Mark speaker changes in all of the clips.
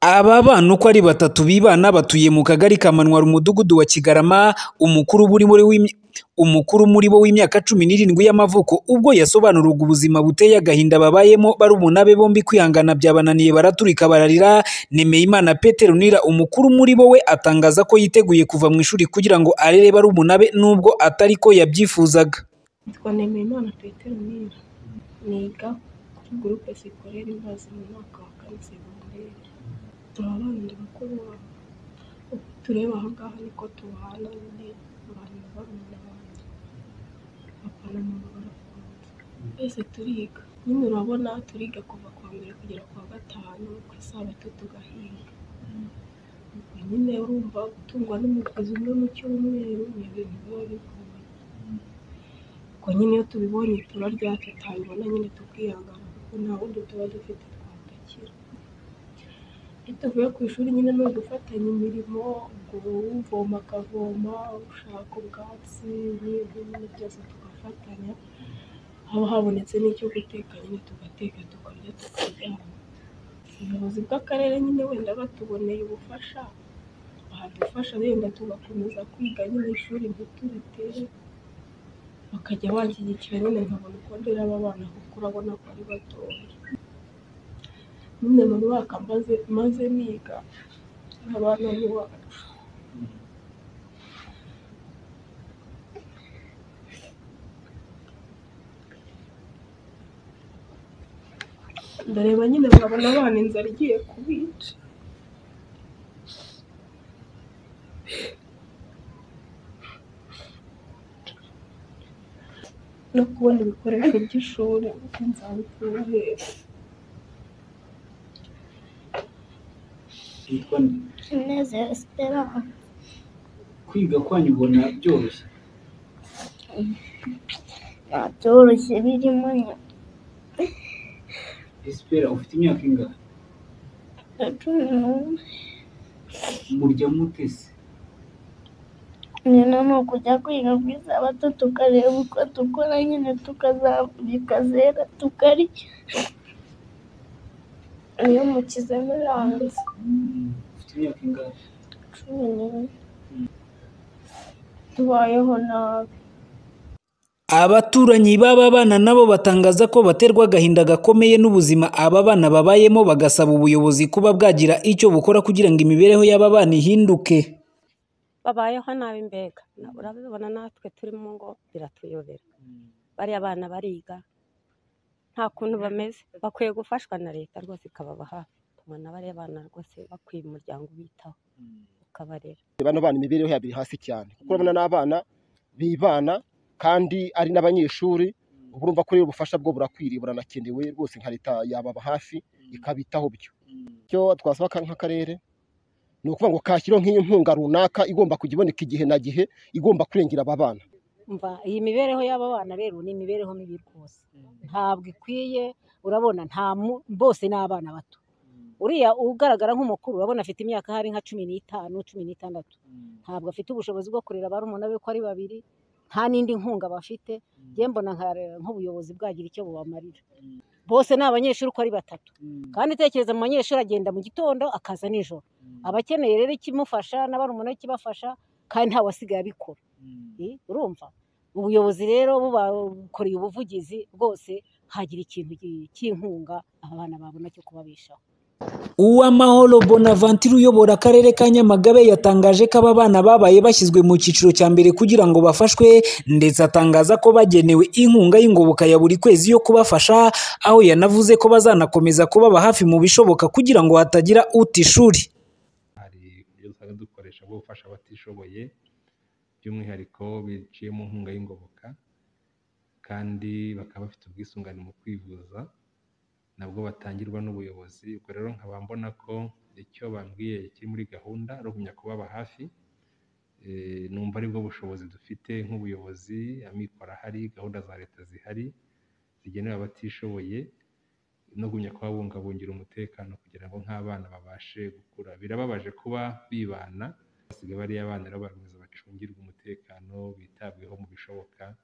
Speaker 1: Aba bana uko ari batatu bibana batuye mu kagari ka Manwara umudugudu wa Kigarama, umukuru muri bo w'imyaka cumi n'irindwi y'amavuko, ubwo yasobanuraga ubuzima buteye agahinda babayemo barumuna be bombi kwihangana byabananiye baraturika bararira, Nemeyimana Petronila umukuru muri bo we atangaza ko yiteguye kuva mu ishuri kugira ngo arere barumuna be nubwo atari ko yabyifuzaga.
Speaker 2: Nitwa Nemeyimana Petronila, niga kuri groupe scolaire Imbazi mu mwaka wa kane segonderi, turabanira bakuru bacu, uko utureba aha ngaha niko tubana nyine abantu na barumuna banjye, papa na mama barafunze, twese turiga, nyine urabona turiga kuva ku wa mbere kugera ku wa gatanu, ku isabato tugahinga, ubwo nyine urumva gutungwa n'umugozi umwe mu cyumweru ni ibintu biba bigoye, ubwo nyine iyo tubibonye itura ryacu tutabibona nyine tukihangana kuko nta wundi tuba dufite twadakira, iyo tuvuye ku ishuri nyine ni ugufatanya imirimo, ubwo uvoma akavoma, ushaka ubwatsi n'ibyo nyine byose tugafatanya, haba habonetse n'icyo guteka nyine tugateka tukarya tukaryama, ubuyobozi bw'akarere nyine wenda batuboneye ubufasha, badufasha wenda tugakomeza kwiga nyine ishuri ntituritere, bakajya banshyigikira nyine nkabona uko ndera aba bana kuko urabona ko ari batoya, nyine mu mwaka maze maze niga, aba bana ni uwacu. ndareba nyine nkabona abana inzara igiye kubica. no kubona ibikoresho by'ishuri uko nzabikura hehe
Speaker 3: Yitwa
Speaker 4: Inezero Esperance
Speaker 3: kwiga kwanyu ubona byoroshye
Speaker 4: ntabyoroshye birimo
Speaker 3: Espera ufite imyaka ingahe
Speaker 4: na cumi n'umwe
Speaker 3: murya mutese
Speaker 4: nyina ni ukujya kwiga ku isabato tukareba uko dukora nyine tukazabura ikazera tukarya iyo mu kizami rangiza
Speaker 3: ufite imyaka ingahe
Speaker 4: cumi n'umwe tubayeho nabi
Speaker 1: Abaturanyi b'aba bana nabo batangaza ko baterwa agahinda gakomeye n'ubuzima aba bana babayemo bagasaba ubuyobozi kuba bwagira icyo bukora kugira ngo imibereho y'aba bana ihinduke.
Speaker 5: babayeho nabi mbega Na- urabibona natwe turimo ngo biratuyobera bariya bana bariga nta kuntu bameze bakwiye gufashwa na leta rwose ikababa hafi tubona bariya bana rwose bakwiye umuryango ubitaho ukabarera
Speaker 6: bano bana imibereho yabo iri hasi cyane kuko urabona n'abana bibana kandi ari n'abanyeshuri uba urumva ko rero ubufasha bwo burakwiriye buranakenewe rwose nka leta yababa hafi ikabitaho byo icyo twasaba ka- nk'akarere ni ukuvuga ngo kashyiraho nk'inkunga runaka igomba kujya iboneka igihe na gihe igomba kurengera aba bana
Speaker 7: umva iyi mibereho y'aba bana rero ni imibereho mibi rwose ntabwo ikwiye urabona nta mu- bose ni abana bato uriya ugaragara nk'umukuru urabona afite imyaka ahari nka cumi n'itanu cumi n'itandatu ntabwo afite ubushobozi bwo kurera barumuna be ko ari babiri nta n'indi nkunga bafite njye mbona nka- nk'ubuyobozi bwagira icyo bubamarira bose ni abanyeshuri uko ari batatu kandi tekereza mu banyeshuri agenda mu gitondo akaza nijoro aba akeneye rero ikimufasha na barumuna be ikibafasha kandi ntawasigaye abikora Eh, urumva ubuyobozi rero bubakoreye ubuvugizi bwose hagira ikintu gi- cy'inkunga aba bana babona cyo kubabeshaho
Speaker 1: Uwamahoro Bonaventure uyobora akarere ka Nyamagabe yatangaje ko aba bana babaye bashyizwe mu cyiciro cya mbere kugira ngo bafashwe ndetse atangaza ko bagenewe inkunga y'ingoboka ya buri kwezi yo kubafasha aho yanavuze ko bazanakomeza kubaba hafi mu bishoboka kugira ngo hatagira uta ishuri.
Speaker 8: hari uburyo usanga dukoresha bwo gufasha abatishoboye by'umwihariko biciye mu nkunga y'ingoboka kandi bakaba bafite ubwisungane mu kwivuza nabwo batangirwa n'ubuyobozi ubwo rero nkaba mbona ko icyo bambwiye kiri muri gahunda ari ugumya kubaba hafi Eh, numva aribwo bushobozi dufite nk'ubuyobozi amikoro ahari gahunda za leta zihari zigenewe abatishoboye no gumya kubabungabungira umutekano kugira ngo nk'abana babashe gukura birababaje kuba bibana basigaye bariya bana rero barakomeza bacungirwa umutekano bitabweho mu bishoboka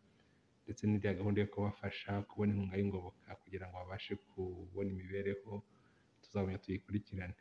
Speaker 8: ndetse n'iriya gahunda yo kubafasha kubona inkunga y'ingoboka kugira ngo babashe kubona imibereho tuzabona tuyikurikirane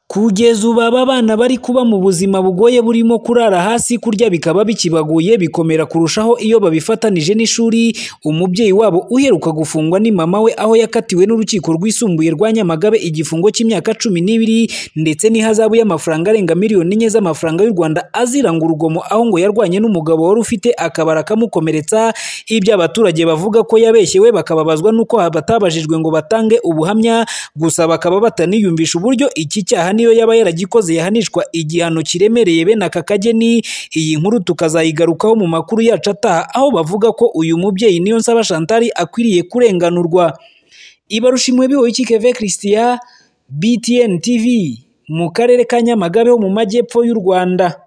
Speaker 1: Kugeza ubu aba bana bari kuba mu buzima bugoye burimo kurara hasi kurya bikaba bikibaguye bikomera kurushaho iyo babifatanije n'ishuri, umubyeyi wabo uheruka gufungwa ni mama we aho yakatiwe n'urukiko rwisumbuye rwa Nyamagabe igifungo cy'imyaka cumi n'ibiri ndetse n'ihazabu y'amafaranga arenga miliyoni enye z'amafaranga y'u Rwanda aziranga urugomo aho ngo yarwanye n'umugabo wari ufite akabara kamukomeretsa, ibyo abaturage bavuga ko yabeshyewe bakababazwa n'uko batabajijwe ngo batange ubuhamya, gusa bakaba bataniyumvisha uburyo iki cyaha niyo yaba yaragikoze yahanishwa igihano kiremereye bene aka kageni, iyi nkuru tukazayigarukaho mu makuru yacu ataha aho bavuga ko uyu mubyeyi Niyonsaba Chantal akwiriye kurenganurwa. Ibarushimwe bihoyiki Keve Christian, BTN TV mu karere ka Nyamagabe ho mu majyepfo y'u Rwanda.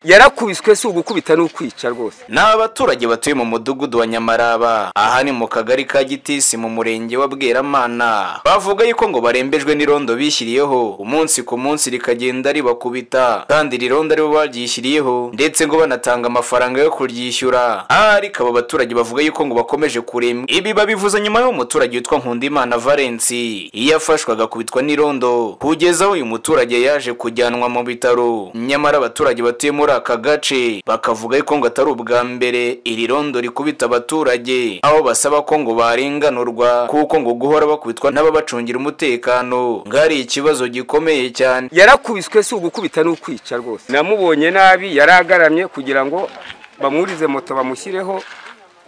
Speaker 9: yarakubiswe si ugukubita n'ukwica rwose
Speaker 10: ni abaturage batuye mu mudugudu wa nyamaraba aha ni mu kagari ka gitisi mu murenge wa bweramana bavuga yuko ngo barembejwe n'irondo bishyiriyeho umunsi ku munsi rikagenda ribakubita kandi iri rondo aribo baryishyiriyeho ndetse ngo banatanga amafaranga yo kuryishyura aha ariko abo baturage bavuga yuko ngo bakomeje kuremwa ibi babivuze nyuma y'uwo muturage witwa nkundimana valensi iyo afashwe agakubitwa n'irondo kugeza aho uyu muturage yaje kujyanwa mu bitaro nyamara abaturage batuye muri aka gace bakavuga yuko ngo atari ubwa mbere iri rondo rikubita abaturage aho basaba ko ngo barenganurwa kuko ngo guhora bakubitwa n'ababacungira umutekano ngo ari ikibazo gikomeye cyane
Speaker 9: yarakubiswe si ugukubita n'ukwica rwose namubonye nabi yaragaramye kugira ngo bamwurize moto bamushyireho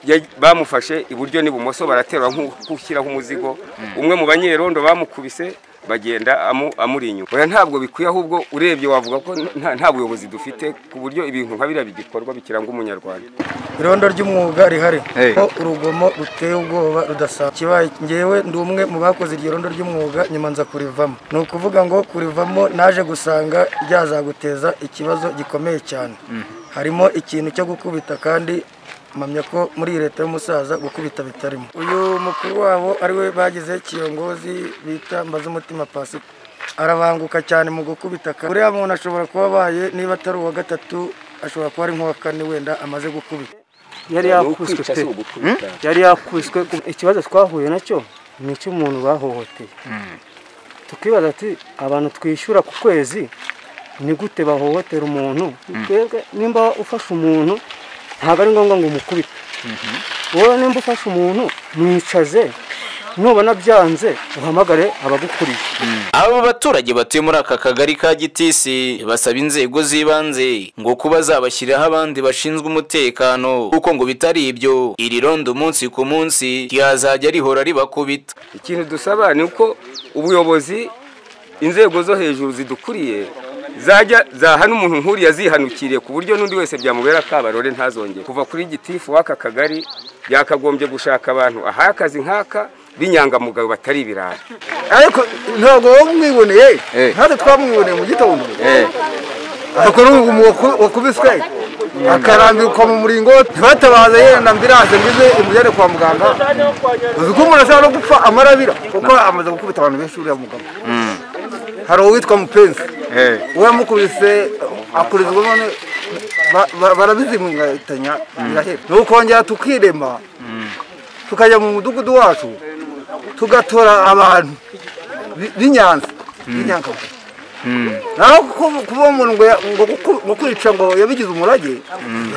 Speaker 9: ya- bamufashe iburyo n'ibumoso baraterwa nk'ushyiraho umuzigo umwe mu banyerondo bamukubise bagenda amu- amuri inyuma oya ntabwo bikwiye ahubwo urebye wavuga ko nta nta buyobozi dufite ku buryo ibintu nka biriya bigikorwa bikiranga umunyarwanda
Speaker 11: irondo ry'umwuga rihari
Speaker 9: Hey.
Speaker 11: ko urugomo ruteye ubwoba rudasa kibaye ngewe ndi umwe mu bakoze iryo rondo ry'umwuga nyuma nza kurivamo ni ukuvuga ngo kurivamo naje gusanga ryazaguteza ikibazo gikomeye cyane harimo ikintu cyo gukubita kandi mpamya ko muri iyi leta y'umusaza gukubita bitarimo uyu mukuru wabo ariwe bagize kiyongozi bita mbazumutima pasipo arabanguka cyane mu gukubita kandi uriya muntu ashobora kuba abaye niba atari uwa gatatu ashobora kuba ari nk'uwa kane wenda amaze gukubita
Speaker 12: yari
Speaker 9: Ni
Speaker 12: yakubiswe
Speaker 9: ukwica
Speaker 12: pe
Speaker 9: si ugukubita
Speaker 12: yari yakubiswe ikibazo twahuye nacyo ni icy'umuntu bahohoteye tukibaza ati abantu twishyura ku kwezi ni gute bahohotera umuntu twebwe nimba ufashe umuntu ntabwo ari ngombwa ngo umukubite wowe nimba ufashe umuntu mwicaze nubona byanze uhamagare abagukuriye
Speaker 10: abo baturage batuye muri aka kagari ka gitisi basaba inzego z'ibanze ngo kuba zabashyiriraho abandi bashinzwe umutekano kuko ngo bitari ibyo iri rondo umunsi ku munsi ryazajya rihora ribakubita
Speaker 9: ikintu dusaba ni uko ubuyobozi inzego zo hejuru zidukuriye zajya zahana umuntu nk'uriya zihanukiriye ku buryo n'undi wese byamubera akabarore ntazongere kuva kuri gitifu w'aka kagari yakagombye gushaka abantu aha akazi nk'aka b'inyangamugayo batari ibirara
Speaker 11: ariko ntabwo wowe umwiboneye natwe twamwiboneye mu gitondo bakora wakubiswe akarambikwa mu muringo ntibatabaze yenda ambiranse ngo ize imujyane kwa muganga uzi ko umuntu ashobora no gupfa amarabira kuko amaze gukubita abantu benshi uriya mugabo hari uwitwa mupenzi we yamukubise akurizwa none ba- ba- barabizimunganya birahera ni ukongera tukirema tukajya mu mudugudu wacu tugatora abantu bi- b'inyanza b'inyangamugayo naho kuko- kuba umuntu ngo ya- ngo guku- ngo kwica ngo yabigize umurage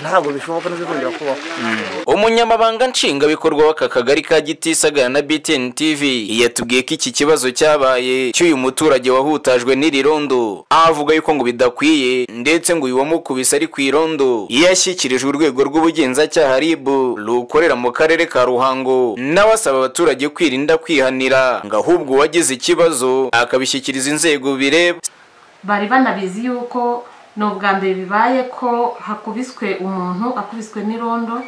Speaker 11: ntabwo bishoboka ntibizongera kubaho
Speaker 10: umunyamabanga nshingwabikorwa w'aka kagari ka giti sagana na btn tv yatubwiye ko iki kibazo cyabaye cy'uyu muturage wahutajwe n'iri rondo avuga yuko ngo bidakwiye ndetse ngo uyu wamukubise ari ku irondo yashyikirijwe urwego rw'ubugenzacyaha rib rukorera mu karere ka ruhango nawe asaba abaturage kwirinda kwihanira ngo ahubwo uwagize ikibazo akabishyikiriza inzego bireba
Speaker 13: bari banabizi yuko ni ubwa mbere bibaye ko hakubiswe umuntu akubiswe n'irondo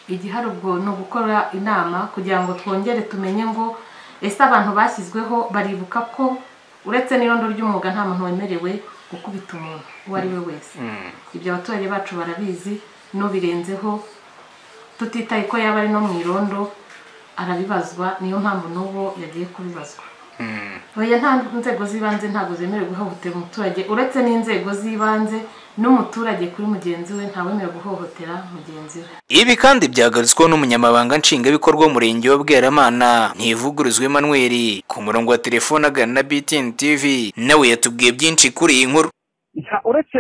Speaker 13: igihari ubwo ni ugukora inama kugira ngo twongere tumenye ngo ese abantu bashyizweho baribuka ko uretse n'irondo ry'umwuga nta muntu wemerewe gukubita umuntu uwo ari we wese ibyo abaturage bacu barabizi n'ubirenzeho tutitaye ko yaba ari no mu irondo arabibazwa niyo mpamvu n'ubu yagiye kubibazwa oya nta nzego z'ibanze ntabwo zemerewe guhohotera umuturage uretse n'inzego z'ibanze n'umuturage kuri mugenzi we ntawemerewe guhohotera mugenzi we
Speaker 10: ibi kandi byagarutsweho n'umunyamabanga nshingwabikorwa w'umurenge wa bweramana ntivuguruza emmanuel ku murongo wa telefone agana na btn tv nawe yatubwiye byinshi kuri iyi nkuru
Speaker 14: Nta- uretse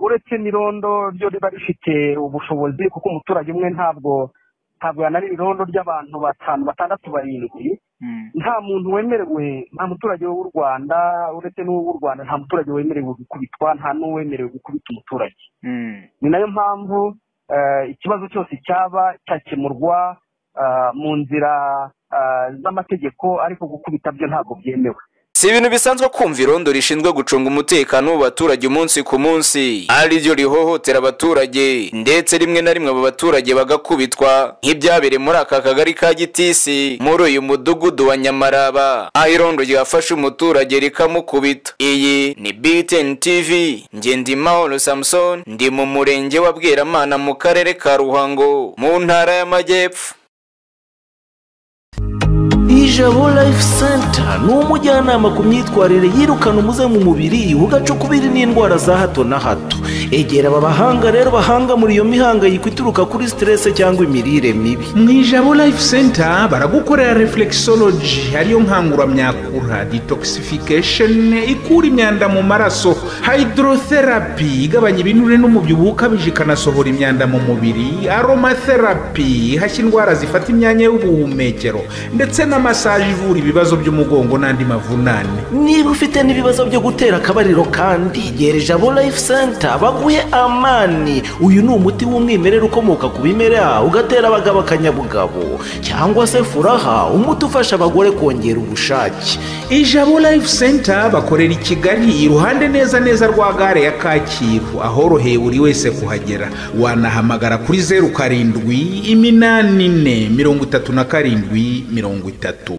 Speaker 14: uretse n'irondo ryo riba rifite ubushobozi kuko umuturage umwe ntabwo ntabwo yanara irondo ry'abantu batanu batandatu barindwi nta muntu wemerewe nta muturage w'u rwanda uretse n'uw'u rwanda nta muturage wemerewe gukubitwa nta n'uwemerewe gukubita umuturage ni nayo mpamvu eh, ikibazo cyose cyaba cyakemurwa ah, mu nzira ah, z'amategeko ariko gukubita byo ntabwo byemewe
Speaker 10: si ibintu bisanzwe kumva irondo rishinzwe gucunga umutekano w'abaturage umunsi ku munsi ari ryo rihohotera abaturage ndetse rimwe na rimwe abo baturage bagakubitwa nk'ibyabereye muri aka kagari ka gitisi muri uyu mudugudu wa nyamaraba aho irondo ryafashe umuturage rikamukubita iyi ni btn tv ngendimahoro samson ndi mu murenge wa bweramana mu karere ka ruhango mu ntara y'amajyepfo
Speaker 15: ijabo life center ni umujyanama ku myitwarire yirukana umuze mu mubiri ugacukubiri n'indwara za hato na hato egera aba bahanga rero bahanga muri iyo mihangayiko ituruka kuri siterese cyangwa imirire mibi
Speaker 16: mu ijabo life center baragukorera reflexology ariyo nkanguramyakura detoxification ikura imyanda mu maraso hydrotherapy igabanya ibinure n'umubyibuho ukabije ikanasohora imyanda mu mubiri aromatherapy ihashya indwara zifata imyanya y'ubuhumekero ndetse na massage ivura ibibazo by'umugongo n'andi mavunane
Speaker 15: niba ufite n'ibibazo byo gutera akabariro kandi gera ijabo life center baguhe amani uyu ni umuti w'umwimerere ukomoka ku bimera ugatera abagabo akanyabugabo cyangwa se furaha umuti ufasha abagore kongera ubushake
Speaker 16: ijabo life center bakorera i kigali iruhande neza neza rwa gare ya kacyiru ahoroheye buri wese kuhagera wanahamagara kuri zeru karindwi iminani ine mirongo itatu na karindwi mirongo itatu